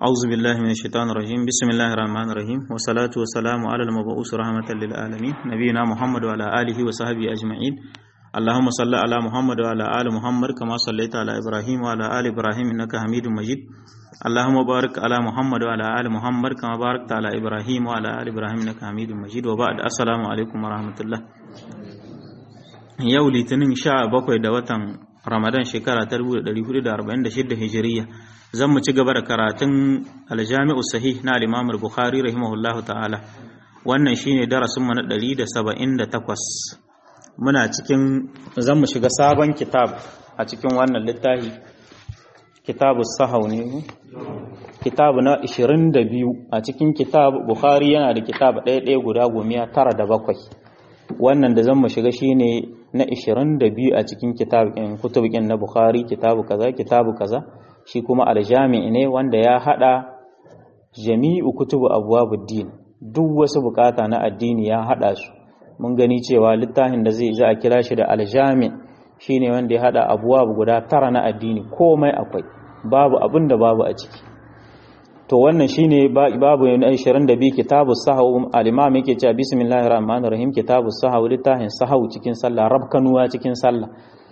أعوذ بالله من الشيطان الرجيم بسم الله الرحمن الرحيم والصلاة والسلام على المبعوث رحمة للعالمين نبينا محمد وعلى آله وصحبه أجمعين اللهم صل على محمد وعلى آل محمد كما صليت على إبراهيم وعلى آل إبراهيم إنك حميد مجيد اللهم بارك على محمد وعلى آل محمد كما باركت على إبراهيم وعلى آل إبراهيم إنك حميد مجيد وبعد السلام عليكم ورحمة الله yau litinin sha bakwai da watan ramadan shekara ta 1446 hijiriya zan mu ci gaba da karatun aljami'u sahih na al-imam bukhari rahimahullah ta'ala wannan shine darasin mu na 178 muna cikin zan mu shiga sabon kitab a cikin wannan littafi kitabu sahau ne kitabu na 22 a cikin kitab bukhari yana da kitab ɗaya ɗaya guda gomiya tara da bakwai wannan da zan mu shiga shine na 22 a cikin kitabin kutubikin na Bukhari kitabu kaza kitabu kaza shi kuma aljami ne wanda ya hada jami'u kutubu abwabuddin duk wasu bukata na addini ya hada su mun gani cewa littafin da zai za a kira shi da aljami shine wanda ya hada abwab guda tara na addini komai akwai babu abin da babu a ciki to wannan shine babu na 22 kitabu sahawu al-imam yake cewa bismillahir rahmanir rahim kitabu sahawu littafin sahawu cikin sallah rabkanuwa cikin sallah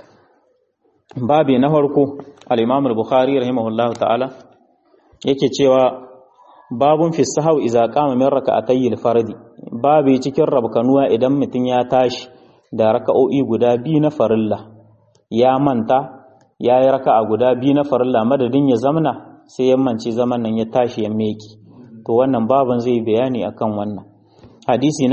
babu na farko al-imam al-bukhari rahimahullahu ta'ala yake cewa babun fi sahawu idza qama min raka'atay al-fardi babu cikin rabkanuwa idan mutun ya tashi da raka'o'i guda biyu na farilla ya manta yayi raka'a guda biyu na farilla madadin ya zamna sai yammanci zaman nan ya tashi ya meki to wannan baban zai bayani akan wannan hadisi na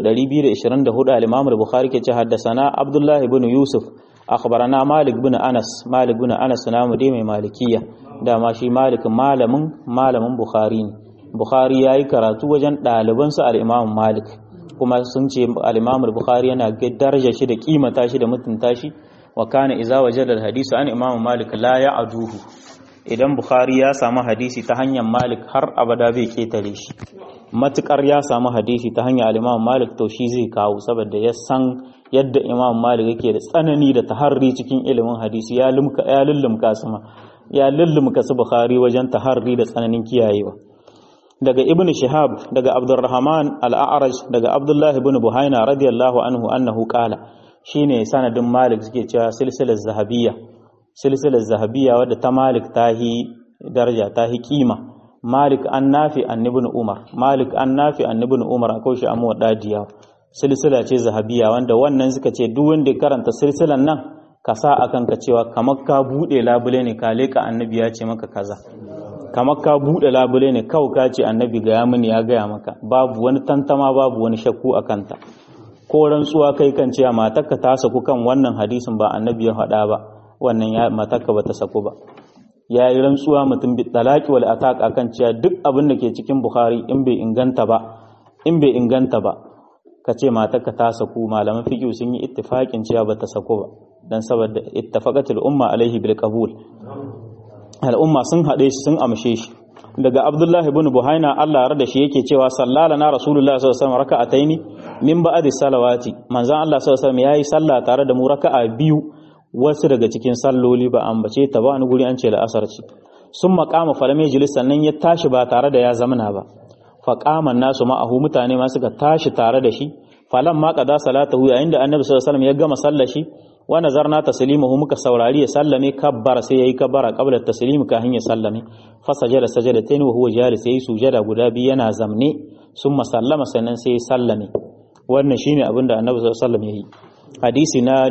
2224 al-Imam al-Bukhari ke ce haddasana Abdullah ibn Yusuf akhbarana Malik ibn Anas Malik ibn Anas namu dai mai malikiya dama shi Malik malamin malamin Bukhari ne Bukhari yayi karatu wajen ɗaliban sa al-Imam Malik kuma sun ce al-Imam al-Bukhari yana ga daraja shi da kimata shi da mutunta shi wa kana iza wajada al-hadisi an Imam Malik la ya'duhu idan Bukhari ya samu hadisi ta hanyar Malik har abada bai ketare shi matukar ya samu hadisi ta hanyar Imam Malik to shi zai kawo saboda ya san yadda Imam Malik yake da tsanani da taharri cikin ilimin hadisi ya lumka ya lullumka sama ya lullumka su Bukhari wajen taharri da tsananin kiyayewa daga Ibn Shihab daga Abdurrahman al-A'raj daga Abdullah ibn Buhaina radiyallahu anhu annahu qala shine sanadin Malik suke cewa silsilar zahabiyya silsilar zahabiya wadda ta malik ta hi daraja ta hi kima malik an nafi an ibn umar malik an nafi an ibn umar akwai shi amma dadiya silsila ce zahabiya wanda wannan suka ce duk wanda ya karanta silsilan nan ka sa akan ka cewa kamar ka bude labule ne ka leka annabi ya ce maka kaza kamar ka bude labule ne kawai ka ce annabi ga ya mini ya gaya maka babu wani tantama babu wani shakku a kanta ko rantsuwa kai kan cewa matarka ta saku kan wannan hadisin ba annabi ya faɗa ba wannan ya matarka bata sako ba ya yi rantsuwa mutum bi talaki wal ataq akan cewa duk abin da ke cikin bukhari in bai inganta ba in bai inganta ba ka ce matarka ta saku malaman fiqh sun yi ittifaqin cewa bata sako ba dan saboda ittafaqatul umma alaihi bil qabul al umma sun hade shi sun amshe shi daga abdullahi ibn buhaina Allah ya da shi yake cewa sallala na rasulullahi sallallahu alaihi wasallam raka'ataini min ba'di salawati manzon Allah sallallahu alaihi wasallam yayi sallah tare da mu raka'a biyu wasu daga cikin salloli ba ambace ta ba wani guri an ce la'asar ce sun makama falame jilis sannan ya tashi ba tare da ya zamana ba faƙaman nasu ma'ahu mutane ma suka tashi tare da shi falan ma qada salatahu yayin da annabi sallallahu alaihi wasallam ya gama sallar shi wa nazarna taslimahu muka saurari ya sallame kabbara sai yayi kabbara qabla taslim ka hanya sallame fa sajada sajadatayn wa huwa jalis yayi sujada guda biyu yana zamne summa sallama sannan sai ya sallame wannan shine abin da annabi sallallahu alaihi wasallam yayi hadisi na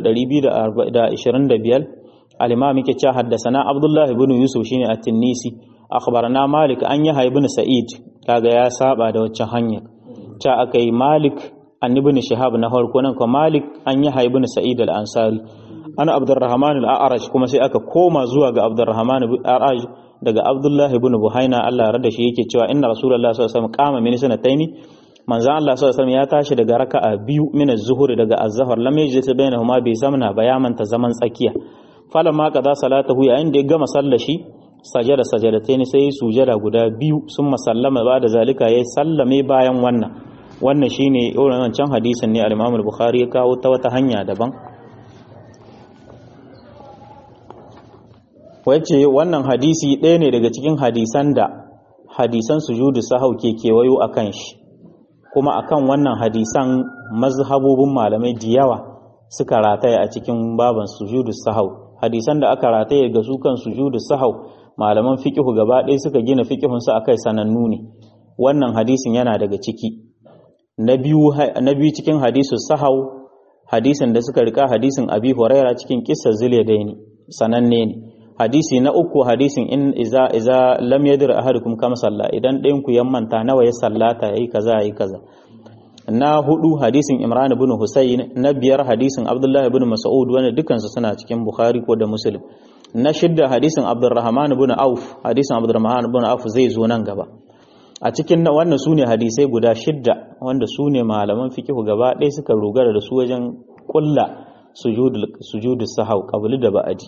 2225 al-imam yake cewa haddathana abdullah ibn yusuf shine at-tinisi akhbarana malik an yahya ibn sa'id kaga ya saba da waccan hanya ta akai malik an ibn shihab na farko nan ko malik an yahya ibn sa'id al-ansari ana abdurrahman al-a'raj kuma sai aka koma zuwa ga abdurrahman al-a'raj daga abdullah ibn buhaina Allah ya rada shi yake cewa inna rasulullah sallallahu alaihi wasallam qama min sanataini manzo Allah sallallahu alaihi ya tashi daga raka'a biyu min az-zuhr daga az-zuhr lam yajlis bainahuma bi zamna bayaman ta zaman tsakiya falamma qada salatahu yayin da ya gama sallar shi sajada sajadatain sai sujada guda biyu sun masallama ba da zalika yayi sallame bayan wannan wannan shine irin wancan hadisin ne al-Imam al-Bukhari ya kawo ta wata hanya daban wace wannan hadisi ɗaya ne daga cikin hadisan da hadisan sujudu sahau ke kewayo a kan shi kuma akan wannan hadisan mazhabobin malamai da yawa suka rataya a cikin baban sujudu sahau hadisan da aka rataya ga su kan sujudu sahau malaman fiqhu gaba ɗaya suka gina fiqhun su akai sanannu ne wannan hadisin yana daga ciki na biyu na biyu cikin hadisu sahau hadisin da suka rika hadisin abi huraira cikin kissa zuliyadaini sananne ne hadisi na uku hadisin in iza iza lam yadir ahadukum kama salla idan ɗayan ku yammanta nawa ya sallata yayi kaza yayi kaza na hudu hadisin imran ibn husayn na biyar hadisin abdullahi ibn mas'ud wanda dukansu suna cikin bukhari ko da muslim na shidda hadisin abdurrahman ibn auf hadisin abdurrahman ibn auf zai zo nan gaba a cikin wannan sune hadisai guda shidda wanda sune malaman fikihu gaba ɗaya suka rogara da su wajen kulla sujudu sahau qabli da ba'adi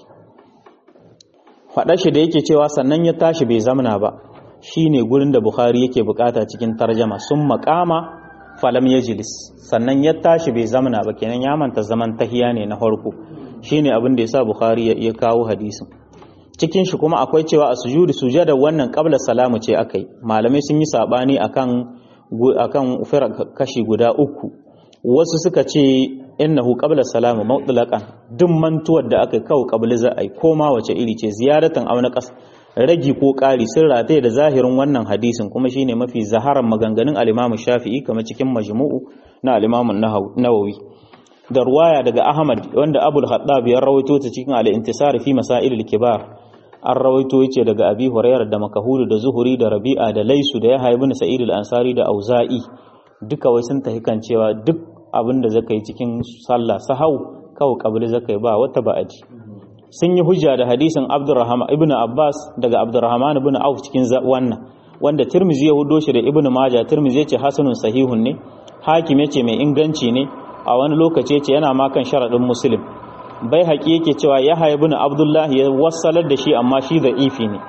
faɗa shi da yake cewa sannan ya tashi bai zamana ba shine gurin da Bukhari yake bukata cikin tarjama sun makama falam yajlis sannan ya tashi bai zamana ba kenan ya manta zaman tahiya ne na farko shine abin da yasa Bukhari ya kawo hadisin cikin shi kuma akwai cewa a sujudu sujada wannan qabla salamu ce akai malamai sun yi sabani akan akan kashi guda uku wasu suka ce innahu qabla salamu mutlaqan duk mantuwar da aka kawo qabla za a yi koma wace iri ce ziyaratan aw naqas ragi ko ƙari sun rataye da zahirin wannan hadisin kuma shine mafi zaharan maganganun al-Imam Shafi'i kamar cikin majmu'u na al-Imam Nawawi da ruwaya daga Ahmad wanda Abul Khattab ya rawaito ta cikin al-Intisar fi Masail al-Kibar an rawaito yace daga Abi Hurairah da Makahulu da Zuhuri da Rabi'a da Laisu da Yahya ibn Sa'id al-Ansari da Auza'i duka wai sun tafi kan cewa duk abin da zaka yi cikin sallah sahau kawai kabili zaka yi ba wata ba'adi sun yi hujja da hadisin Abdurrahman ibn Abbas daga Abdurrahman ibn Auf cikin wannan wanda Tirmizi ya hudo shi da Ibn Majah Tirmizi yace hasanun sahihun ne Hakim yace mai inganci ne a wani lokaci yace yana ma kan sharadin Muslim bai haƙi yake cewa Yahya ibn Abdullah ya wassalar da shi amma shi da ifi ne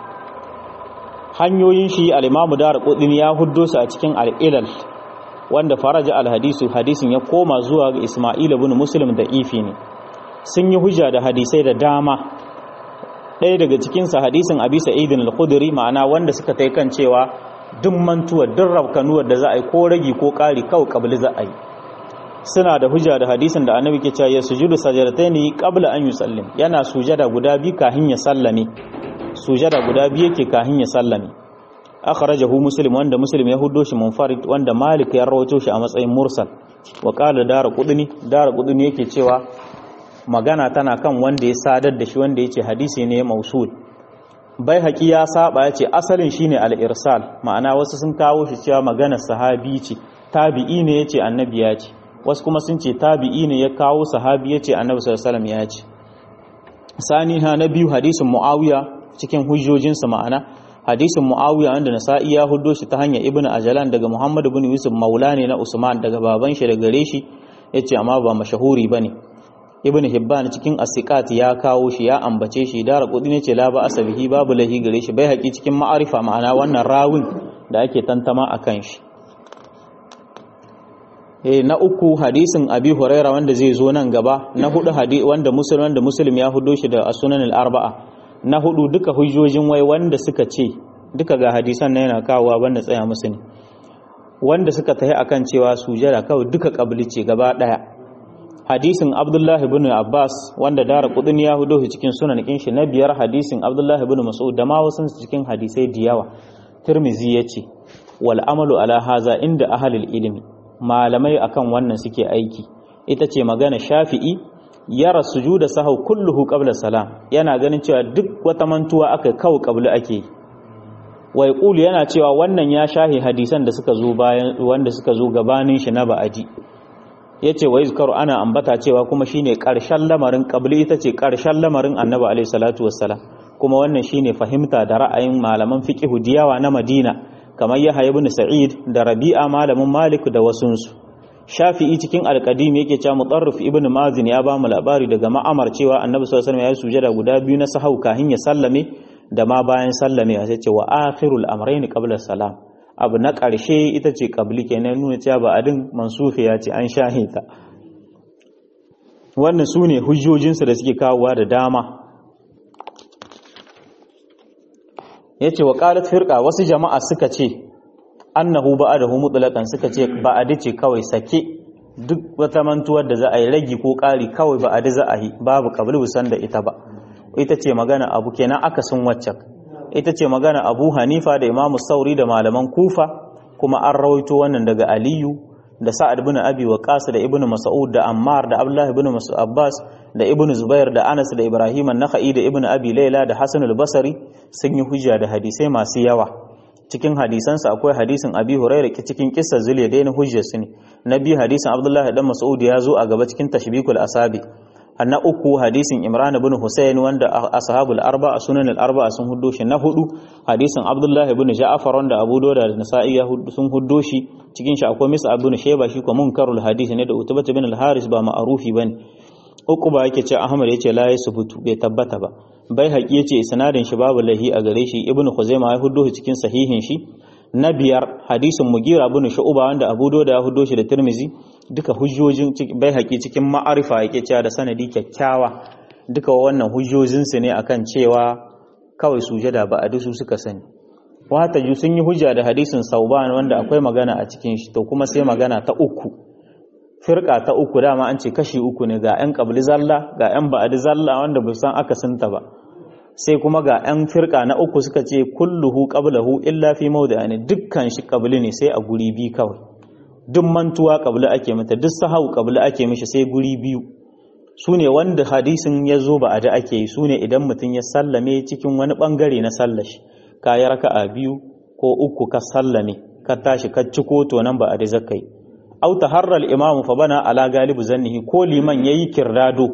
hanyoyin shi al-Imam Darqutni ya huddo su a cikin al-Ilal wanda faraja al-hadisu hadisin ya koma zuwa ga Isma'il ibn Muslim da ifi ne sun yi hujja da hadisai da dama ɗaya daga cikinsa hadisin abi sa'idin al-khudri ma'ana wanda suka tai kan cewa duk mantuwa duk rabkanuwar da za a yi ko ragi ko ƙari kawai kabli za a yi suna da hujja da hadisin da annabi ke cewa ya sujudu sajadataini qabla an yusallim yana sujada guda biyu kahin ya sallame sujada guda biyu yake kahin ya sallame akhrajahu muslim wanda muslim ya huddo shi munfarid wanda malik ya rawaito shi a matsayin mursal wa qala dara qudni dara qudni yake cewa magana tana kan wanda ya sadar da shi wanda ya ce hadisi ne mausul bai haƙi ya saba ya ce asalin shi ne al'irsal ma'ana wasu sun kawo shi cewa maganar sahabi ce tabi'i ne ya ce annabi ya ce wasu kuma sun ce tabi'i ne ya kawo sahabi ya ce annabi sallallahu ya ce sani ha na biyu hadisin muawiya cikin hujjojinsa ma'ana hadisin muawiya wanda nasa'i ya huddo shi ta hanyar ibnu ajalan daga muhammad ibn yusuf maula ne na usman daga baban shi da gare shi yace amma ba mashahuri bane ibn hibban cikin asiqat ya kawo shi ya ambace shi da raqudi ne ce la ba asabihi babu lahi gare shi bai haƙi cikin ma'arifa ma'ana wannan rawin da ake tantama akan shi eh na uku hadisin abi huraira wanda zai zo nan gaba na hudu hadisi wanda muslim wanda muslim ya hudo shi da sunan al-arba'a na hudu duka hujjojin wai wanda suka ce duka ga hadisan na yana kawowa banda tsaya musu ne wanda suka tahi akan cewa sujada kawai duka kabli ce gaba daya hadisin abdullahi ibn abbas wanda dara kudin ya hudo shi cikin sunan shi na biyar hadisin abdullahi ibn mas'ud da ma wasu cikin hadisai da yawa tirmizi yace wal amalu ala haza inda ahlul ilmi malamai akan wannan suke aiki ita ce magana shafi'i yara sujuda sahau kulluhu qabla salam yana ganin cewa duk wata mantuwa aka kawo qabla ake wai qulu yana cewa wannan ya shahi hadisan da suka zo bayan wanda suka zo gabanin shi na ba'adi ya ce wa izkaru ana ambata cewa kuma shine ƙarshen lamarin ƙabli ita ce ƙarshen lamarin annabi alaihi salatu wassalam kuma wannan shine fahimta da ra'ayin malaman fiqhu diyawa na Madina kamar Yahya ibn Sa'id da Rabi'a malamin Malik da wasunsu Shafi'i cikin alqadim yake cewa Mutarrif ibn Mazin ya ba mu labari daga ma'amar cewa annabi sallallahu alaihi wasallam ya sujada guda biyu na sahau kahin ya sallame da ma bayan sallame ya ce wa akhirul amrayn qabla salam abu na ƙarshe ita ce ƙabli kenan nuna cewa ba adin mansufiya ce an shahe ta wannan su ne hujjojinsu da suke kawowa da dama yace wa qalat firqa wasu jama'a suka ce annahu ba'adahu mutlaqan suka ce ba'adi ce kawai sake duk wata mantuwar da za a yi ragi ko ƙari kawai ba'adi za a yi babu qabli san da ita ba ita ce magana abu kenan akasin waccan ita ce magana abu hanifa da imamu sauri da malaman kufa kuma an rawaito wannan daga aliyu da sa'ad bin abi waqas da ibnu mas'ud da ammar da abdullah ibn mas'ud abbas da ibnu zubair da anas da ibrahim an-nakhai da ibnu abi layla da hasan al-basri sun yi hujja da hadisai masu yawa cikin hadisansa akwai hadisin abi hurairah cikin kissar zuliya da hujjar su ne na biyu hadisin abdullah dan mas'ud ya zo a gaba cikin tashbikul asabi na uku hadisin imran ibn husayn wanda ashabul arba sunan al arba sun huddo shi na hudu hadisin abdullahi ibn ja'far wanda abu dawud da nasa'i ya sun huddo shi cikin shi akwai misa ibn shayba shi ko munkarul hadisi ne da utbah ibn al haris ba ma'rufi bane uku ba yake ce ahmad yace la yasbutu bai tabbata ba bai haƙi yace sanadin shi babu lahi a gare shi ibn khuzaimah ya huddo shi cikin sahihin shi na biyar hadisin mugira ibn shu'ba wanda abu dawud ya huddo shi da tirmizi duka hujjojin bai haƙi cikin ma'arifa yake cewa da sanadi kyakkyawa duka wannan hujjojinsu ne akan cewa kawai sujada ba a dusu suka sani wata ju sun yi hujja da hadisin sauban wanda akwai magana a cikin shi to kuma sai magana ta uku firka ta uku dama an ce kashi uku ne ga yan qabli zalla ga yan ba'di zalla wanda ba san akasinta ba sai kuma ga yan firka na uku suka ce kulluhu qablahu illa fi mawdi'ani dukkan shi qabli ne sai a guri bi kawai duk mantuwa kabla ake mata duk sahau kabla ake mishi sai guri biyu su ne wanda hadisin ya zo ba a da ake yi su ne idan mutum ya sallame cikin wani bangare na sallashi ka yi raka'a biyu ko uku ka sallame ka tashi ka ci to nan ba a da zaka yi au taharral imamu fa bana ala galibu zannihi ko liman yayi kirdado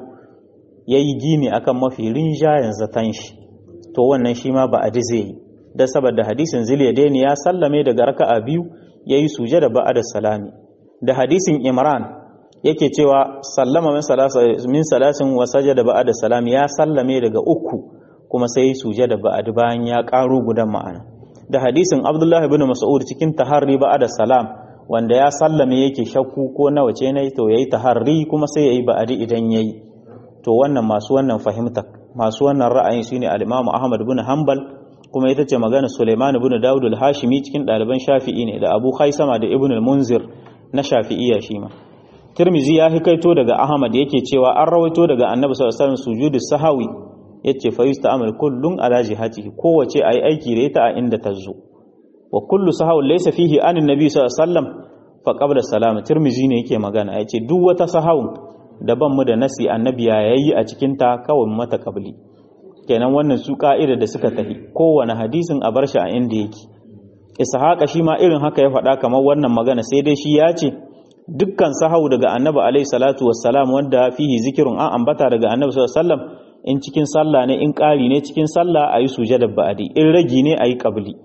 yayi gini akan mafi rinjayen zatan shi to wannan shi ma ba a da zai yi da saboda hadisin ziliyadaini ya sallame daga raka'a biyu ya yi sujada ba'ada salami da hadisin imran yake cewa sallama min salasin wa sajada ba'ada salami ya sallame daga uku kuma sai yi sujada ba'ada bayan ya karo gudan ma'ana da hadisin abdullahi bin mas'ud cikin taharri ba'ada salam wanda ya sallame yake shakku ko nawa ce ne to yayi taharri kuma sai yayi ba'adi idan yayi to wannan masu wannan fahimta masu wannan ra'ayin shine al-Imam Ahmad bin Hanbal kuma ita ce magana Suleiman ibn Dawud al-Hashimi cikin ɗaliban Shafi'i ne da Abu Khaisama da Ibn al-Munzir na Shafi'iyya shi ma Tirmizi ya hikaito daga Ahmad yake cewa an rawaito daga Annabi sallallahu alaihi wasallam sujudu sahawi yace fa yusta'mal kullun ala jihatihi kowace ayi aiki da ita a inda ta zo wa kullu sahawi laysa fihi an annabi sallallahu alaihi wasallam fa qabla salam Tirmizi ne yake magana yace duk wata sahawun da ban mu da nasi annabi ya yayi a cikin ta kawai mata qabli kenan wannan su ka'ida da suka tafi kowane hadisin a bar shi a inda yake ishaqa shi ma irin haka ya faɗa kamar wannan magana sai dai shi ya ce dukkan sahau daga annabi alaihi salatu wassalam wanda fihi zikirun an ambata daga annabi sallallahu alaihi wasallam in cikin sallah ne in ƙari ne cikin sallah ayi sujada ba'di in ragi ne ayi qabli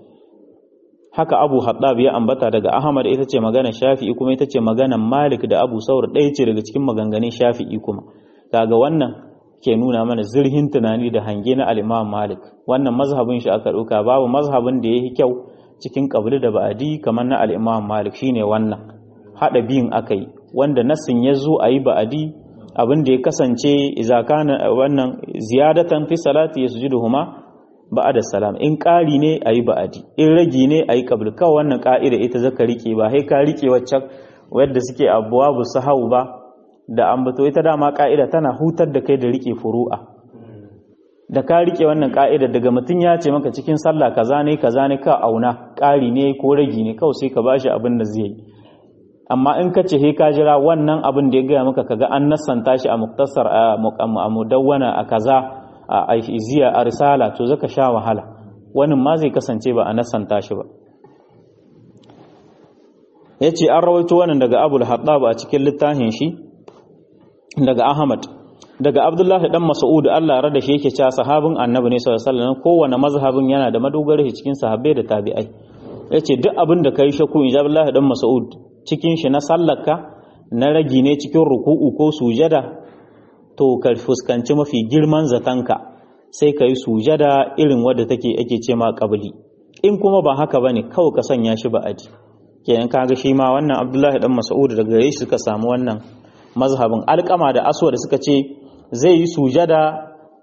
haka Abu Haddab ya ambata daga Ahmad ita ce magana Shafi'i kuma ita ce magana Malik da Abu Saur ɗaya ce daga cikin maganganun Shafi'i kuma kaga wannan ke nuna mana zirhin tunani da hange na al-Imam Malik wannan mazhabin shi aka ɗauka babu mazhabin da yayi kyau cikin qabli da ba'di kamar na al-Imam Malik shine wannan hada biyun akai wanda nassin ya zo ayi ba'di abin da ya kasance idza kana wannan ziyadatan fi salati yasjuduhuma ba'da salam in ƙari ne ayi ba'di in ragi ne ayi qabli kawai wannan ka'ida ita zaka rike ba sai ka rike waccan wadda suke abwabu sahau ba da ambato ita dama ka'ida tana hutar da kai da rike furu'a da ka rike wannan ka'ida daga mutum ya ce maka cikin sallah kaza ne kaza ne ka auna ƙari ne ko ragi ne kawai sai ka bashi abin da zai yi amma in ka ce he ka jira wannan abin da ya gaya maka kaga an nassanta shi a muktasar a mudawwana a kaza a iziya a risala to zaka sha wahala wani ma zai kasance ba a nassanta shi ba yace an rawaito wannan daga abul hattab a cikin littafin shi daga ahmad daga abdullahi dan mas'ud Allah ya rada shi yake cewa sahabin annabi ne sallallahu alaihi wasallam kowanne mazhabin yana da madogara shi cikin sahabbai da tabi'ai yace duk abin da kai shakku in abdullahi dan mas'ud cikin shi na sallarka na ragi ne cikin ruku'u ko sujada to ka fuskanci mafi girman zatanka sai ka yi sujada irin wadda take ake ce ma qabli in kuma ba haka bane kawai ka sanya shi ba aji kenan kaga shi ma wannan abdullahi dan mas'ud daga gare shi suka samu wannan mazhabin alƙama da aswa da suka ce zai yi sujada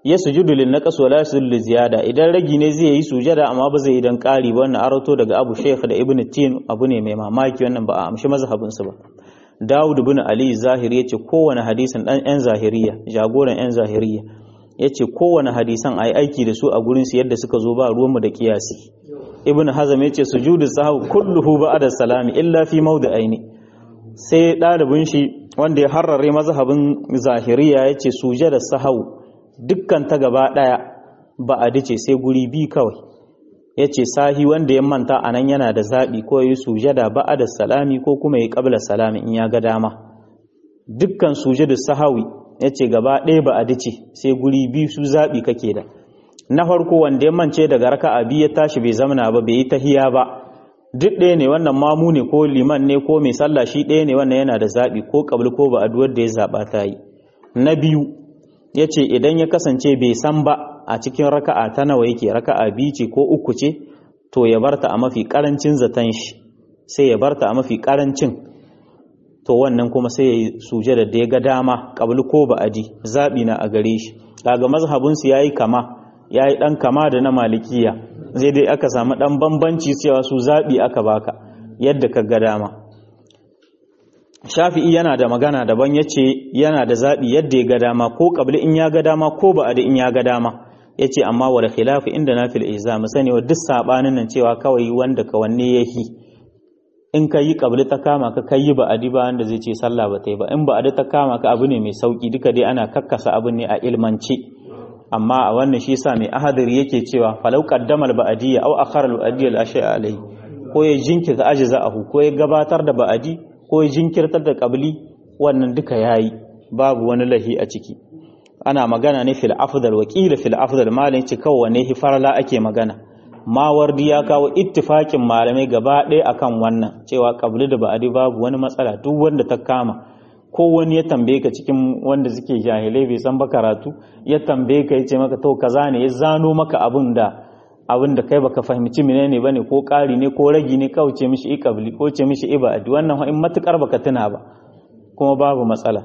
ya sujudu lin naqas wala yasjudu li ziyada idan ragi ne zai yi sujada amma ba zai idan ƙari ba wannan arato daga Abu Shaykh da Ibn Tin abu ne mai mamaki wannan ba a amshi mazhabin su ba Dawud ibn Ali Zahiri yace kowane hadisin dan yan zahiriya jagoran yan zahiriya yace kowane hadisan ai aiki da su a gurin su yadda suka zo ba ruwan mu da kiyasi Ibn Hazm yace sujudu sahwi kulluhu ba'da salami illa fi mawdi'aini sai ɗalibin shi wanda ya harrare mazhabin zahiriya yace sujada sahau dukkan ta gaba ɗaya ba a dace sai guri bi kawai ya ce sahi wanda ya manta a nan yana da zaɓi ko yi sujada ba a da salami ko kuma yi ƙabla salami in ya ga dama dukkan sujada sahawi ya ce gaba ɗaya ba a dace sai guri bi su zaɓi kake da na farko wanda ya mance daga raka a biyu ya tashi bai zamana ba bai yi tahiya ba duk ɗaya ne wannan mamu ne ko liman ne ko mai sallah shi ɗaya ne wannan yana da zaɓi ko ƙabli ko ba a duwar da ya zaɓa ta yi na biyu ya ce idan ya kasance bai san ba a cikin raka'a ta nawa yake raka'a biyu ce ko uku ce to ya barta a mafi karancin zaton shi sai ya barta a mafi karancin to wannan kuma sai ya yi sujada da ya ga dama qablu ko ba'adi zabi na a gare shi kaga mazhabin su yayi kama yayi dan kama da na malikiya zai dai aka samu dan bambanci cewa su zabi aka baka yadda ka ga dama shafi'i yana da magana daban ya ce yana da zaɓi yadda ya ga dama ko ƙabli in ya ga dama ko ba da in ya ga dama ya ce amma wa da khilafi inda na fil iza mu sani wa duk saɓanin nan cewa kawai wanda ka wanne ya yi in ka yi ƙabli ta kama ka kai yi ba adi ba wanda zai ce sallah ba ta yi ba in ba adi ta kama ka abu ne mai sauki duka dai ana kakkasa abu ne a ilmance amma a wannan shi yasa mai ahadari yake cewa falau qaddama al ba'diyya aw akhara al ba'diyya al ashya alayhi ko ya jinkirta ajza'ahu ko ya gabatar da ba'adi ko jinkirtar da ƙabli wannan duka yayi babu wani lahi a ciki ana magana ne fil afdal wa qila fil afdal malin ci kawai ne farla ake magana mawardi ya kawo ittifakin malamai gaba ɗaya akan wannan cewa ƙabli da ba'adi babu wani matsala duk wanda ta kama ko wani ya tambaye ka cikin wanda suke jahilai bai san ba karatu ya tambaye ka yace maka to kaza ne ya zano maka abin da abin da kai baka fahimci menene bane ko ƙari ne ko ragi ne kawai ce mishi iqabli ko ce mishi ibadi wannan in matukar baka tuna ba kuma babu matsala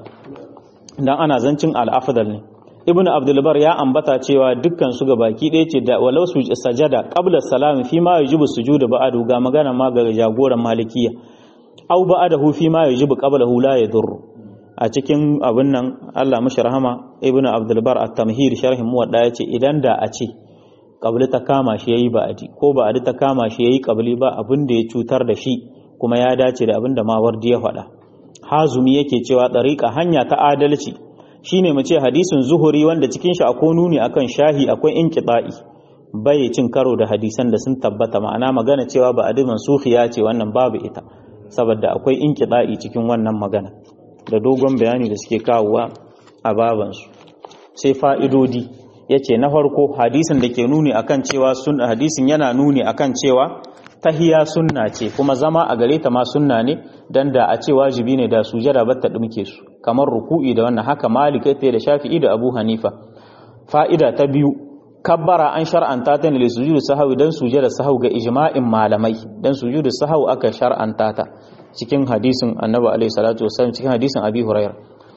dan ana zancin al-afdal ne ibnu abdul bar ya ambata cewa dukkan su ga baki ɗaya ce da walau su sajada qabla salam fi ma yajibu sujudu ba'du ga magana ma ga jagoran malikiya aw ba'dahu fi ma yajibu qablahu la yadurru a cikin abin nan Allah mashi rahama ibnu abdul bar at-tamhid sharhin muwadda yace idan da a ce kabli ta kama shi yayi ba'adi ko ba'adi ta kama shi yayi kabli ba abin da ya cutar da shi kuma ya dace da abin da mawardi ya faɗa hazumi yake cewa ɗariƙa hanya ta adalci shine mu ce hadisin zuhuri wanda cikin shi akwai nuni akan shahi akwai inqita'i bai cin karo da hadisan da sun tabbata ma'ana magana cewa ba'adi mansukhiya ce wannan babu ita saboda akwai inqita'i cikin wannan magana da dogon bayani da suke kawowa a babansu sai fa'idodi ya ce na farko hadisin da ke nuni akan cewa sunna hadisin yana nuni akan cewa tahiya sunna ce kuma zama a gare ta ma sunna ne dan da a ce wajibi ne da sujada ba ta dumke su kamar ruku'i da wannan haka malik ta da shafi'i da abu hanifa fa'ida ta biyu kabbara an shar'anta ta ne da sujudu sahwi dan sujada sahwi ga ijma'in malamai dan sujudu sahwi aka shar'anta ta cikin hadisin annabi alaihi salatu wasallam cikin hadisin abi hurairah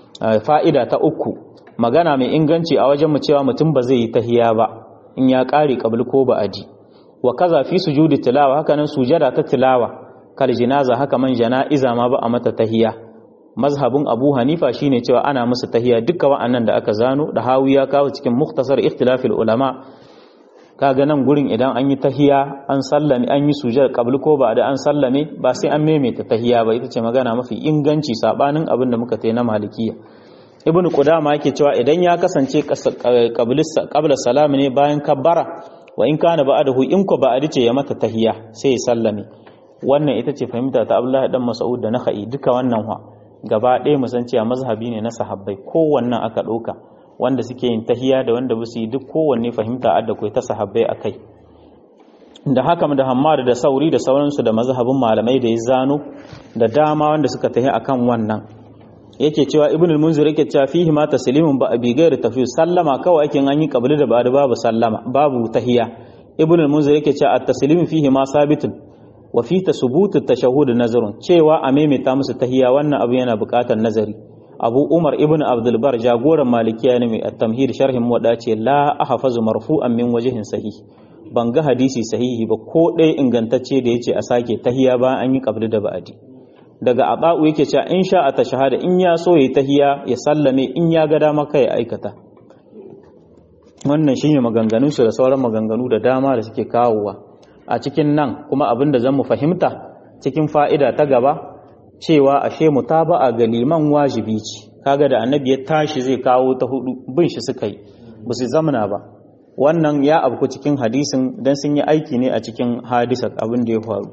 fa'ida ta uku magana mai inganci a wajen mu cewa mutum ba zai yi tahiya ba in ya kare qabl ko ba'adi wa kaza fi sujudi tilawa haka nan sujada ta tilawa kal jinaza haka man jana'iza ma ba a mata tahiya mazhabin Abu Hanifa shine cewa ana musu tahiya dukkan wa'annan da aka zano da hawi ya kawo cikin mukhtasar ikhtilafil ulama kaga nan gurin idan an yi tahiya an sallame an yi sujada qabl ko ba'da an sallame ba sai an maimaita tahiya ba ita ce magana mafi inganci sabanin abin da muka tayi na malikiya ibnu qudama yake cewa idan ya kasance qabla salam ne bayan kabbara wa in kana ba'dahu in ko ba'di ce ya mata tahiya sai ya sallame wannan ita ce fahimta ta Abdullahi dan Mas'ud da Nakhai duka wannan wa gaba ɗaya mu san cewa mazhabi ne na sahabbai kowannan aka ɗauka wanda suke yin tahiya da wanda basu yi duk kowanne fahimta adda kai ta sahabbai akai da haka da hammar da sauri da sauransu da mazhabin malamai da ya zano da dama wanda suka tahi akan wannan yake cewa ibn al-munzir yake cewa fihi ma taslimun ba bi gairi tafi sallama kawai ake an yi qabli da ba'da babu sallama babu tahiyya ibn al-munzir yake cewa at-taslim fihi ma sabitun wa fi tasbut at-tashahhud nazarun cewa a maimaita musu tahiyya wannan abu yana buƙatar nazari abu umar ibn abdulbar jagoran malikiya ne mai at-tamhid sharhin muwadda ce la ahfazu marfu'an min wajhin sahih ban ga hadisi sahihi ba ko ɗaya ingantacce da yace a sake tahiya ba an yi qabli da ba'adi daga aba'u yake cewa in sha a shahada in ya so yayi tahiya ya sallame in ya ga dama kai aikata wannan shine maganganun su da sauran maganganu da dama da suke kawowa a cikin nan kuma abin da zamu fahimta cikin fa'ida ta gaba cewa ashe mutaba'a ga liman wajibi ce kaga da annabi ya tashi zai kawo ta hudu bin shi suka yi ba su zamana ba wannan ya abku cikin hadisin dan sun yi aiki ne a cikin hadisa abin da ya faru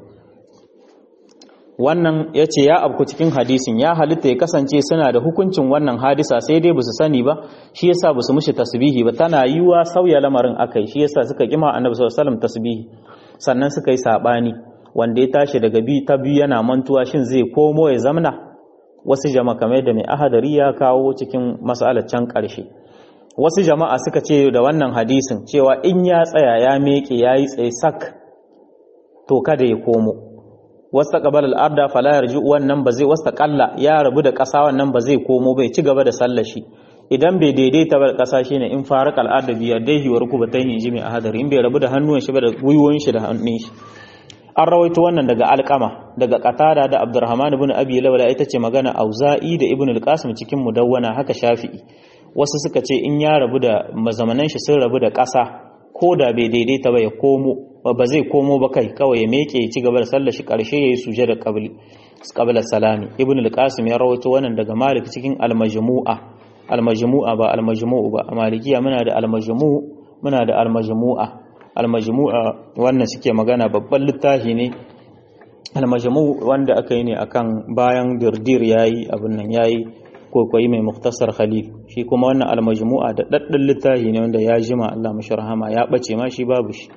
wannan ya ce ya abku cikin hadisin ya halitta ya kasance suna da hukuncin wannan hadisa sai dai basu sani ba shi yasa basu mushi tasbihi ba tana yiwa sauya lamarin akai shi yasa suka kima annabi sallallahu alaihi wasallam tasbihi sannan suka yi sabani wanda ya tashi daga bi ta biyu yana mantuwa shin zai komo ya zamna wasu jama'a kamar da mai ahadari ya kawo cikin mas'alar can karshe wasu jama'a suka ce da wannan hadisin cewa in ya tsaya ya meke yayi tsaye sak to kada ya komo wasta qabala al-arda fala yarji wannan ba zai wasta qalla ya rabu da ƙasa wannan ba zai komo bai ci gaba da sallar shi idan bai daidaita ba ƙasa shine in faraq al-arda bi yadayhi wa rukbatayhi jimi a hadari in bai rabu da hannuwan shi ba da gwiwoyin shi da hannun shi an rawaito wannan daga alqama daga qatada da abdurrahman ibn abi lawla ita ce magana auza'i da ibn al-qasim cikin mudawwana haka shafi'i wasu suka ce in ya rabu da mazamanan shi sun rabu da ƙasa ko da bai daidaita ba ya komo ba zai komo ba kai kawai ya meke ya ci gaba da sallar shi karshe yayi suje da qabli qabla salami ibn al-qasim ya rawaito wannan daga malik cikin al-majmu'a al-majmu'a ba al-majmu'u ba malikiya muna da al-majmu' muna da al-majmu'a al-majmu'a wannan suke magana babban littafi ne al-majmu' wanda aka yi ne akan bayan dirdir yayi abin nan yayi kokoyi mai muktasar khalil shi kuma wannan al-majmu'a da daddin littafi ne wanda ya jima Allah mashi rahama ya bace ma shi babu shi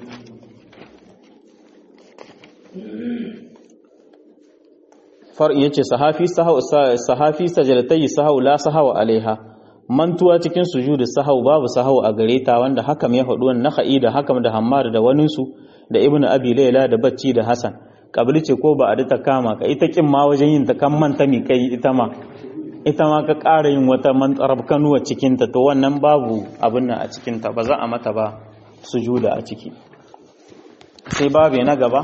far'in yace sahafi sahau sahafi sajalatai sahau la sahau alaiha mantuwa cikin sujudu sahau babu sahau a gare ta wanda hakam ya faɗi wannan nakhai da hakam da hammar da wani su da ibnu abi layla da bacci da hasan kabili ce ko ba a ta kama ka ita kin ma wajen yin ta kan manta mi kai ita ma ita ma ka ƙara yin wata mantsarab kanuwa cikin ta to wannan babu abin nan a cikin ta ba za a mata ba sujuda a ciki sai babu na gaba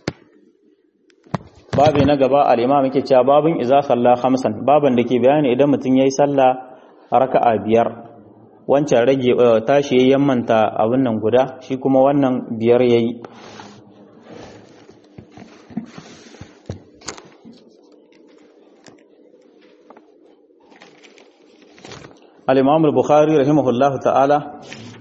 babu na gaba al-imam yake cewa babun iza salla khamsan baban da ke bayani idan mutum yayi sallah raka'a biyar wancan rage tashi yayin manta abin nan guda shi kuma wannan biyar yayi al-imam al-bukhari rahimahullahu ta'ala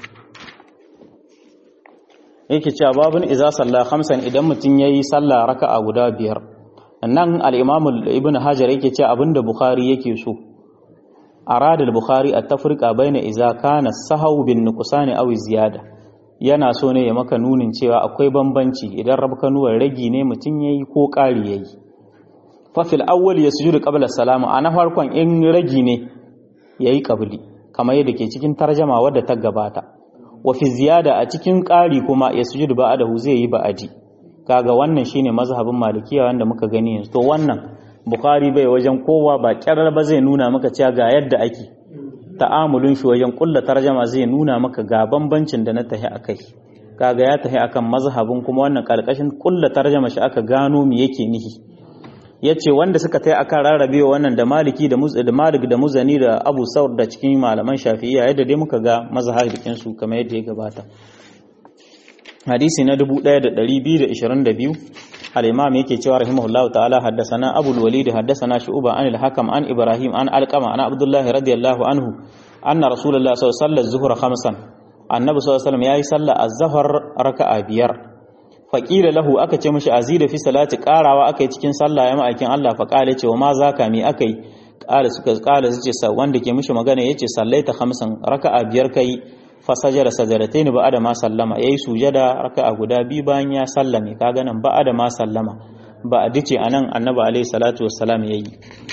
yake cewa babun iza salla khamsan idan mutum yayi sallah raka'a guda biyar nan al-imam ibn hajar yake cewa abinda bukhari yake so arada al-bukhari at-tafriqa baina iza kana sahaw bin nuqsani aw ziyada yana so ne ya maka nunin cewa akwai bambanci idan rabkanuwar ragi ne mutum yayi ko ƙari yayi fa fil awwal yasjudu qabla salama ana farkon in ragi ne yayi qabli kamar yadda ke cikin tarjama wadda ta gabata wa fi ziyada a cikin ƙari kuma yasjudu ba'dahu zai yi ba'adi kaga wannan shine mazhabin malikiya wanda muka gani yanzu to wannan bukhari bai wajen kowa ba kyarar ba zai nuna maka cewa ga yadda ake ta'amulun shi wajen kulla tarjama zai nuna maka ga bambancin da na tahi akai kaga ya tahi akan mazhabin kuma wannan karkashin kulla tarjama shi aka gano me yake nihi yace wanda suka tayi akan rarrabewa wannan da maliki da da malik da muzani da abu saur da cikin malaman shafi'iyya yadda dai muka ga mazhabin su kamar yadda ya gabata hadisi na 1222 al-imam yake cewa rahimahullahu ta'ala haddathana abu al-walid haddathana shu'ba an al-hakam an ibrahim an alqama an abdullah radiyallahu anhu anna rasulullah sallallahu alaihi wasallam zuhra khamsan annabi sallallahu alaihi wasallam yayi sallah az-zuhr raka'a biyar faqila lahu aka ce mishi azida fi salati qarawa aka yi cikin sallah ya ma'aikin Allah fa qala ce wa ma zaka mi akai qala suka qala suce sa wanda ke mishi magana yace sallaita khamsan raka'a biyar kai fasajara sajaratain ba'da ma sallama yayi sujada raka'a guda biyu bayan ya sallame kaga nan ba'da ma sallama ba a dace anan annabi alaihi salatu wassalam yayi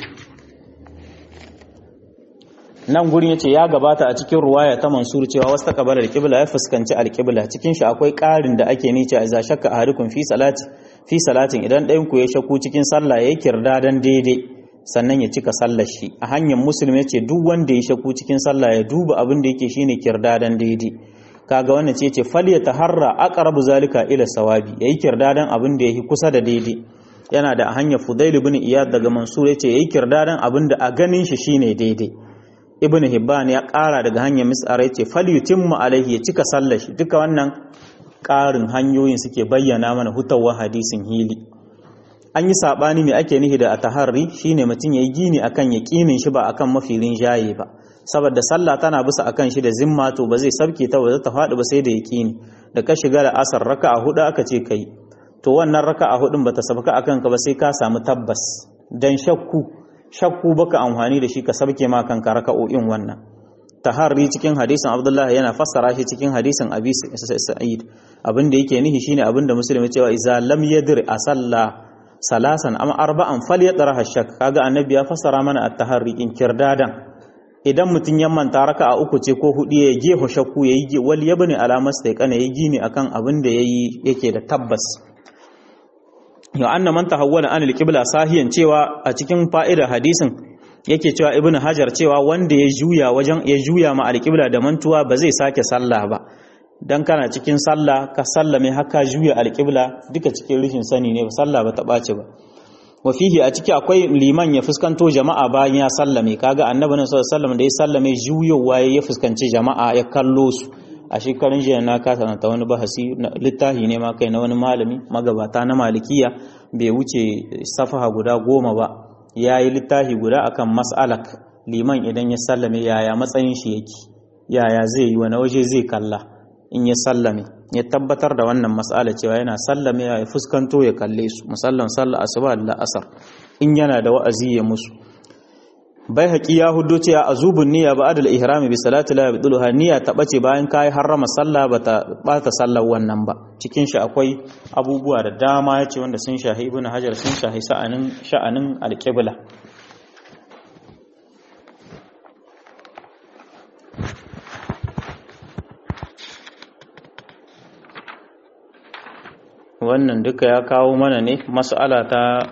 nan gurin yace ya gabata a cikin ruwaya ta Mansur cewa wasta qabala al-qibla ya fuskanci al-qibla cikin shi akwai ƙarin da ake nice a za shakka ahadukum fi salati fi salatin idan ɗayan ku ya shakku cikin sallah yayi kirda dan daidai sannan ya cika sallar shi a hanyar musulmi ya ce duk wanda ya shakku cikin sallah ya duba abin da yake shine kirdadan daidai kaga wannan ce ce fal ya taharra aqrabu zalika ila sawabi yayi kirdadan abin da yake kusa da daidai yana da hanyar Fudail ibn Iyad daga Mansur yace yayi kirdadan abin da a ganin shi shine daidai Ibn Hibban ya ƙara daga hanyar Mis'ar yace fal yutimmu alaihi ya cika sallar shi duka wannan ƙarin hanyoyin suke bayyana mana hutawa hadisin hili an yi sabani me ake nihi da ataharri shine mutum yayi gini akan yaqinin shi ba akan mafilin jaye ba saboda sallah tana bisa akan shi da zimma to ba zai sabke ta ba zai ta faɗi ba sai da yaqini da ka shiga da asar raka'a hudu aka ce kai to wannan raka'a hudun bata sabka akan ka ba sai ka samu tabbas dan shakku shakku baka amfani da shi ka sabke ma kanka raka'o'in wannan taharri cikin hadisin Abdullah yana fassara shi cikin hadisin Abi Sa'id abin da yake nihi shine abin da musulmi cewa iza lam yadir a sallah salasan am arba'an falyatraha shak kaga annabi ya fassara mana at-taharri in kirdadan idan mutun ya manta raka'a uku ce ko hudu ya geho shakku yayi wal yabni alamas sai kana yayi gini akan abin da yayi yake da tabbas yau anna man tahawwala an al-qibla sahiyan cewa a cikin fa'idar hadisin yake cewa ibnu hajar cewa wanda ya juya wajen ya juya ma al-qibla da mantuwa ba zai sake sallah ba dan kana cikin sallah ka sallame haka juya al-qibla duka cikin rishin sani ne sallah ba ta bace ba wa fihi a ciki akwai liman ya fuskanto jama'a bayan ya sallame kaga annabi sallallahu alaihi wasallam da ya sallame juyowa ya fuskanci jama'a ya kallo su a shekarun jiya na kasa ta wani bahasi littafi ne ma kai na wani malami magabata na malikiya bai wuce safaha guda goma ba ya yi littafi guda akan mas'alak liman idan ya sallame yaya matsayin shi yake yaya zai yi wani waje zai kalla in ya sallame ya tabbatar da wannan mas'ala cewa yana sallame ya fuskanto ya kalle su musallan sallah asuba da la'asar in yana da wa'azi ya musu bai haƙi ya hudo ce a zubin niyya ba adal ihrami bi salati la yabduluha niyya ta bace bayan kai harrama sallah ba ta bata sallar wannan ba cikin shi akwai abubuwa da dama yace wanda sun shahi ibnu hajar sun shahi sa'anin sha'anin alqibla wannan duka ya kawo mana ne mas'ala ta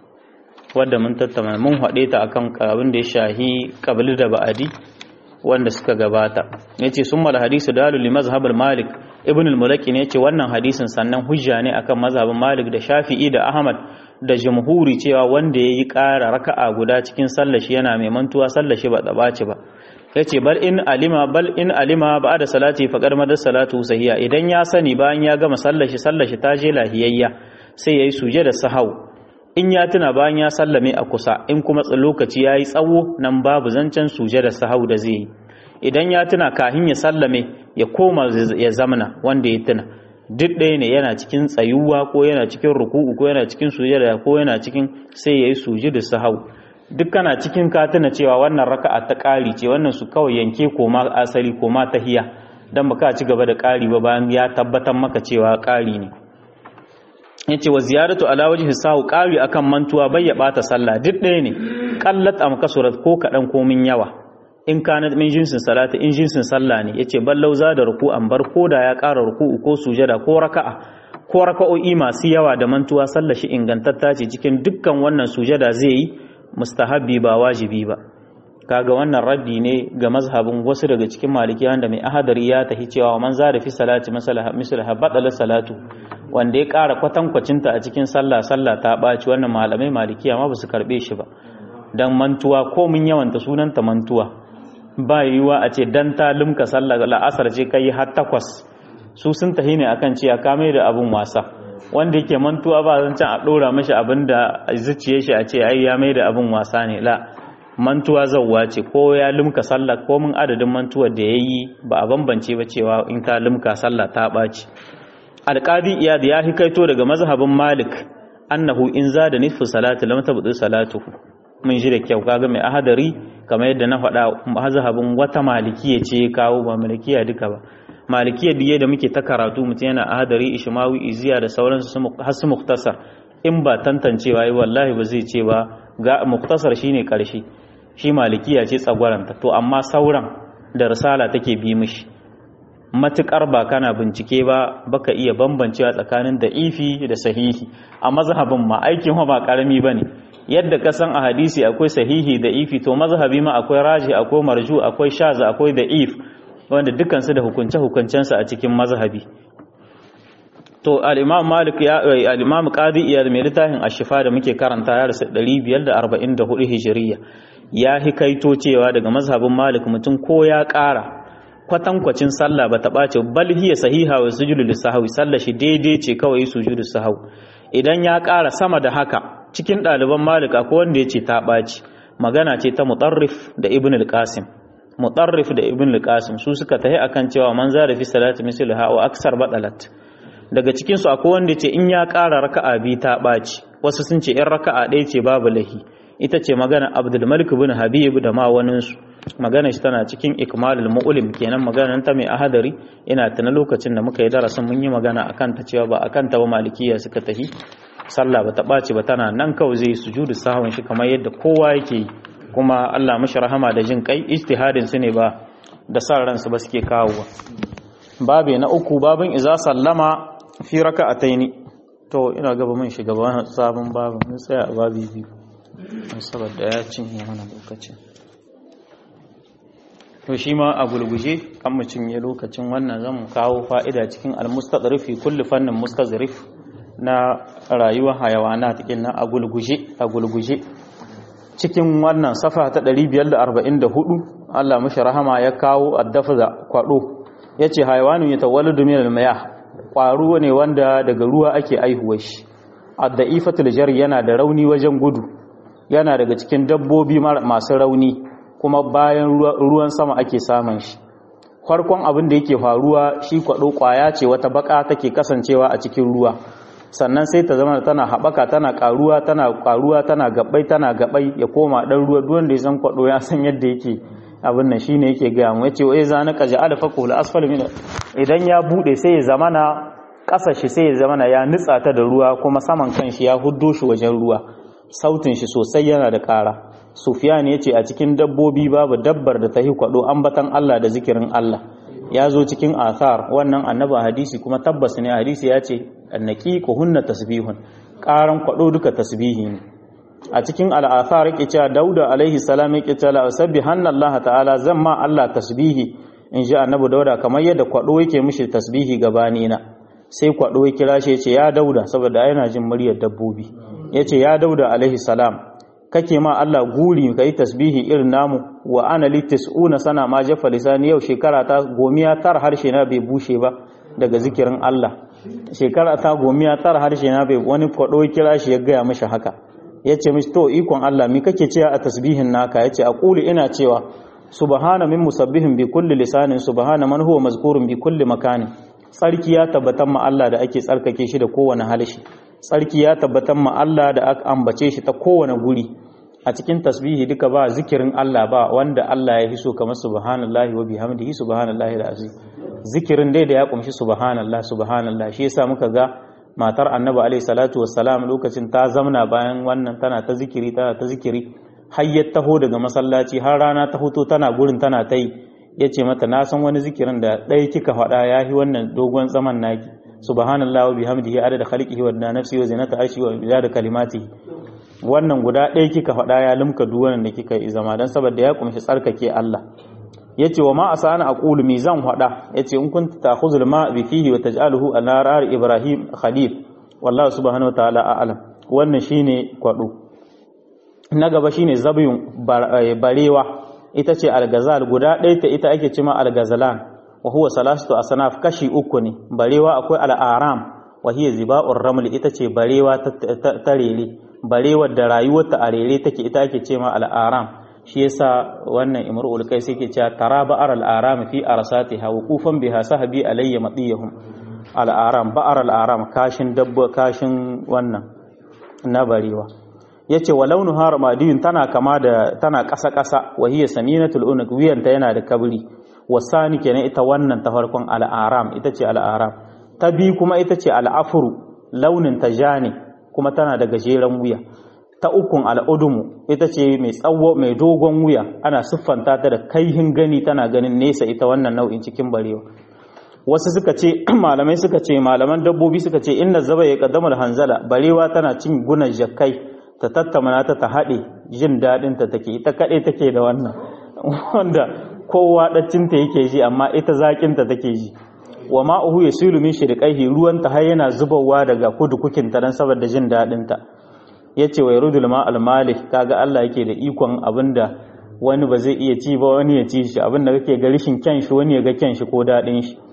wadda mun tattauna mun haɗe ta akan abin da ya shahi qabli da ba'adi wanda suka gabata yace summa hadisu dalu li mazhab malik ibn al-mulaki ne yace wannan hadisin sannan hujja ne akan mazhabin malik da shafi'i da ahmad da jumhuri cewa wanda yayi ƙara raka'a guda cikin sallar shi yana mai mantuwa sallar shi ba tsabaci ba yace bal in alima bal in alima ba'da salati faqad madar salatu sahiha idan ya sani bayan ya gama sallar shi sallar shi ta je lahiyayya sai yayi suje da sahau in ya tuna bayan ya sallame a kusa in kuma lokaci ya yi tsawo nan babu zancen suje da sahau da zai yi idan ya tuna kahin ya sallame ya koma ya zamana wanda ya tuna duk ɗaya ne yana cikin tsayuwa ko yana cikin ruku'u ko yana cikin sujada ko yana cikin sai ya yi suje da sahau duk kana cikin ka tuna cewa wannan raka'a ta ƙari ce wannan su kawai yanke koma asali koma tahiya dan baka ci gaba da ƙari ba bayan ya tabbatar maka cewa ƙari ne yace wa ziyaratu ala wajhi sahu qari akan mantuwa bai ya bata sallah duk ɗaya ne qallat am kasurat ko kadan ko min yawa in kana min jinsin salati in jinsin sallah ne yace ballau za da ruku'an bar koda ya ƙara ruku'u ko sujada ko raka'a ko raka'o'i masu yawa da mantuwa sallah shi ingantatta ce cikin dukkan wannan sujada zai yi mustahabbi ba wajibi ba kaga wannan raddi ne ga mazhabin wasu daga cikin maliki wanda mai ahadari ya tahi cewa man za da fi salati misalaha badala salatu wanda ya ƙara kwatankwacinta a cikin sallah sallah ta ɓaci wannan malamai malikiya ma ba su karɓe shi ba don mantuwa ko mun yawanta sunanta mantuwa ba yiwuwa a ce dan ta limka sallah la'asar ce kai har takwas su sun tahi ne akan cewa ka mai da abun wasa wanda yake mantuwa ba zan can a ɗora mashi abin da zuciye shi a ce ai ya mai da abun wasa ne la mantuwa zauwa ce ko ya limka sallah ko mun adadin mantuwar da ya yi ba a bambance ba cewa in ta limka sallah ta ɓaci alƙadi iyad ya hikaito daga mazhabin malik annahu in za da nisfu salati lam tabdu salatuhu mun ji da kyau kaga mai ahadari kamar yadda na faɗa mazhabin wata malikiya ce kawo ba malikiya duka ba malikiya diye da muke ta karatu mutum yana ahadari ishmawi iziya da sauransu har su muktasar in ba tantancewa yi wallahi ba zai ce ba ga muktasar shine karshe shi malikiya ce tsagwaranta to amma sauran da risala take bi mishi matukar ba kana bincike ba baka iya bambancewa tsakanin da ifi da sahihi a mazhabin ma aikin ba karami bane yadda ka san a hadisi akwai sahihi da ifi to mazhabi ma akwai raji akwai marju akwai shaza akwai da if wanda dukansu da hukunce hukuncensu a cikin mazhabi to al-imam malik ya al-imam qadi iyad mai littafin ash-shifa da muke karanta ya rasu 544 hijriya ya hikaito cewa daga mazhabin malik mutum ko ya ƙara kwatankwacin sallah ba ta ɓace bal hiya sahiha wa sujudu lisahwi sallah shi daidai ce kawai sujudu sahwi idan ya ƙara sama da haka cikin ɗaliban malik akwai wanda ya ce ta ɓaci magana ce ta mutarrif da ibn al-qasim mutarrif da ibn al-qasim su suka tahi akan cewa man zara fi salati misliha wa aksar badalat daga cikin su akwai wanda ce in ya ƙara raka'a bi ta ɓaci wasu sun ce in raka'a ɗaya ce babu lahi ita ce magana abdul malik bin habib da ma wani su magana shi tana cikin ikmalul mu'lim kenan magana ta mai ahadari ina tana lokacin da muka yi darasin mun yi magana akan ta cewa ba akan ta ba malikiya suka tahi sallah ba ta ɓaci ba tana nan kawai zai sujudu sahwan shi kamar yadda kowa yake yi kuma Allah mashi rahama da jin kai ijtihadin su ne ba da san ransu ba suke kawowa babe na uku babin iza sallama fi raka'ataini to ina gaba mun shiga ba sabon babin mun tsaya a babi biyu saboda ya cinye mana lokacin to shi ma a gulguje kan mu cinye lokacin wannan zan kawo fa'ida cikin al-mustadrif fi kulli fannin mustazrif na rayuwar hayawana cikin nan a gulguje a gulguje cikin wannan safa ta 544 Allah mashi rahama ya kawo addafa kwado yace hayawanu ya tawalladu min al-mayah kwaro ne wanda daga ruwa ake aihuwar shi ad-da'ifatul jari yana da rauni wajen gudu yana daga cikin dabbobi masu rauni kuma bayan ruwan sama ake samun shi farkon abin da yake faruwa shi kwado kwaya ce wata baka take kasancewa a cikin ruwa sannan sai ta zama tana haɓaka tana ƙaruwa tana ƙaruwa tana gabai tana gabai ya koma ɗan ruwa duwan da ya san kwaɗo ya san yadda yake abin nan shine yake gaya mu yace wai zana kaji alfa qul asfal min idan ya bude sai ya zamana ƙasar shi sai ya zamana ya nutsa ta da ruwa kuma saman kan shi ya huddo shi wajen ruwa sautin shi sosai yana da ƙara sufyan yace a cikin dabbobi babu dabbar da ta yi kwaɗo ambatan Allah da zikirin Allah ya zo cikin athar wannan annaba hadisi kuma tabbas ne hadisi ya ce annaki ko hunna tasbihun karan kwado duka tasbihi ne a cikin al'athar yake cewa dauda alaihi salam yake cewa sabbihanna Allah ta'ala zan ma Allah tasbihi in ji annabi dauda kamar yadda kwado yake mishi tasbihi gabani na sai kwado ya kira shi yace ya dauda saboda yana jin muryar dabbobi yace ya dauda alaihi salam kake ma Allah guri ka yi tasbihi irin namu wa ana li tis'una sana ma jafa lisani yau shekara ta gomiya tar harshe na bai bushe ba daga zikirin Allah shekara ta gomiya tar harshe na bai wani kwado kira shi ya gaya mishi haka yace mishi to ikon Allah me kake cewa a tasbihin naka yace aqulu ina cewa subhana min musabbihin bi kulli lisanin subhana man huwa mazkurun bi kulli makanin tsarki ya tabbatar ma Allah da ake tsarkake shi da kowane halishi tsarki ya tabbatar ma Allah da aka ambace shi ta kowane guri a cikin tasbihi duka ba zikirin Allah ba wanda Allah ya hiso kamar subhanallahi wa bihamdihi subhanallahi alazim zikirin dai da ya kumshi subhanallah subhanallah shi yasa muka ga matar annabi alaihi salatu wassalam lokacin ta zamna bayan wannan tana ta zikiri tana ta zikiri har ya taho daga masallaci har rana ta hoto tana gurin tana ta yi ya ce mata na san wani zikirin da ɗaya kika faɗa ya yi wannan dogon zaman naki subhanallah wa bihamdihi adada khalqihi wa nafsi wa zinata arshi wa da kalimatihi wannan guda ɗaya kika faɗa ya limka duwanan da kika yi zama dan saboda ya kumshi tsarkake Allah yace wa ma asana aqulu mi zan faɗa yace in kunta ta'khuzul ma bi fihi wa taj'aluhu ala rar ibrahim khalil wallahu subhanahu wa ta'ala a'lam wannan shine kwado na gaba shine zabiyun barewa ita ce algazal guda ɗaya ta ita ake cima algazalan wa huwa salatu asnaf kashi uku ne barewa akwai al'aram wa hiya ziba'ur raml ita ce barewa ta rere barewar da rayuwarta a rere take ita ake cema al'aram shi yasa wannan imrul kai sai ke cewa tara ba'ar al'aram fi arsatiha wuqufan biha sahabi alayya matiyahum al'aram ba'ar al'aram kashin dabba kashin wannan na barewa yace wa launu haramadiyun tana kama da tana ƙasa ƙasa wa hiya saminatul unuq wiyanta yana da kabri wasani kenan ita wannan ta farkon al'aram ita ce al'aram ta bi kuma ita ce al'afuru launin ta ja ne kuma tana da gajeren wuya ta ukun al'udumu ita ce mai tsawo mai dogon wuya ana siffanta ta da kaihin gani tana ganin nesa ita wannan nau'in cikin barewa wasu suka ce malamai suka ce malaman dabbobi suka ce inna zaba ya kaddamar hanzala barewa tana cin gunan jakkai ta tattamana ta ta haɗe jin daɗin ta take ita kaɗai take da wannan wanda kowa ɗaccinta yake ji amma ita zaƙinta take ji wa ma'uhu ya silu min shirƙaihi ruwanta har yana zubarwa daga kudu kukinta don saboda jin daɗinta ya ce wa yarudul ma almalik kaga Allah yake da ikon abinda wani ba zai iya ci ba wani ya ci shi abinda kake ga rishin kyan shi wani ya ga kyan shi ko daɗin shi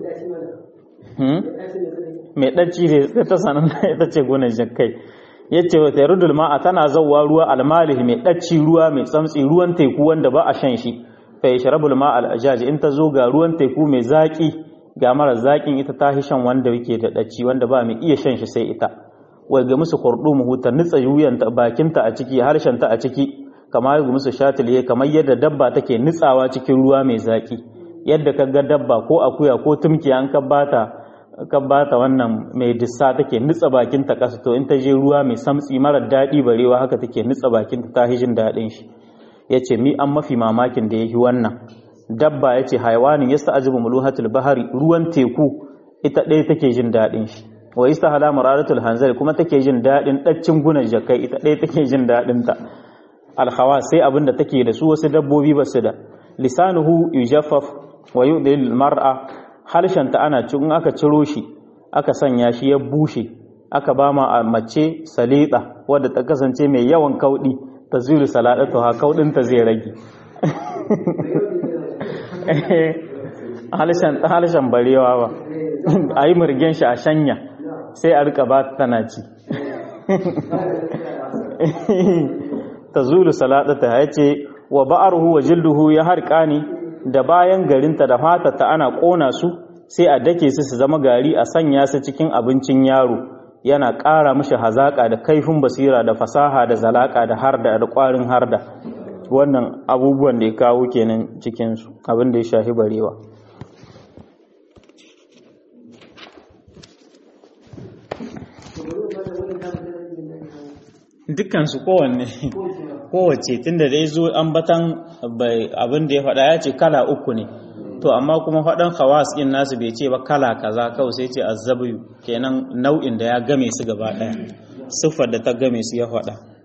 mai ɗaci da ta sanar ita ce gunan jakai ya ce wa yarudul ma'a tana zauwa ruwa almalih mai ɗaci ruwa mai tsamtsi ruwan teku wanda ba a shan shi fa yashrabul ma al in ta zo ga ruwan teku mai zaki ga mara zakin ita ta shan wanda yake da ɗaci wanda ba mai iya shan shi sai ita wai ga musu kurdumu ta nitsa yuyanta bakinta a ciki harshenta a ciki kamar ga musu shatiliye kamar yadda dabba take nitsawa cikin ruwa mai zaki yadda ka ga dabba ko akuya ko tumki an ka bata ka bata wannan mai dissa take nitsa bakinta kasa to in ta je ruwa mai samtsi marar daɗi barewa haka take nitsa bakinta ta hijin daɗin shi yace mi an mafi mamakin da yahi wannan dabba yace haiwanin yasta ajibu muluhatul bahari ruwan teku ita ɗaya take jin daɗin shi wa istahala mararatul hanzali kuma take jin daɗin ɗaccin gunan jakai ita ɗaya take jin daɗin ta alhawa sai abin da take da su wasu dabbobi ba su da lisanuhu yujaffaf wa yudil mar'a halshanta ana in aka ciro shi aka sanya shi ya bushe aka ba ma mace salida wadda ta kasance mai yawan kaudi ta zuru saladatu ha kaudin ta zai rage halshen halshen barewa ba ayi murgen shi a shanya sai a rika ba tana ci ta zulu saladata ya ce wa ba'aruhu wa jilduhu ya harƙani da bayan garinta da fatata ana ƙona su sai a dake su su zama gari a sanya su cikin abincin yaro yana ƙara mishi hazaƙa da kaifin basira da fasaha da zalaƙa da harda da ƙwarin harda wannan abubuwan da ya kawo kenan cikinsu abin da ya shafi barewa dukkansu kowanne kowace tunda da ya zo ambatan abin da ya faɗa ya ce kala uku ne to amma kuma faɗan hawas ɗin nasu bai ce ba kala kaza kawai sai ce azzabiyu kenan nau'in da ya game su gaba ɗaya siffar da ta game su ya faɗa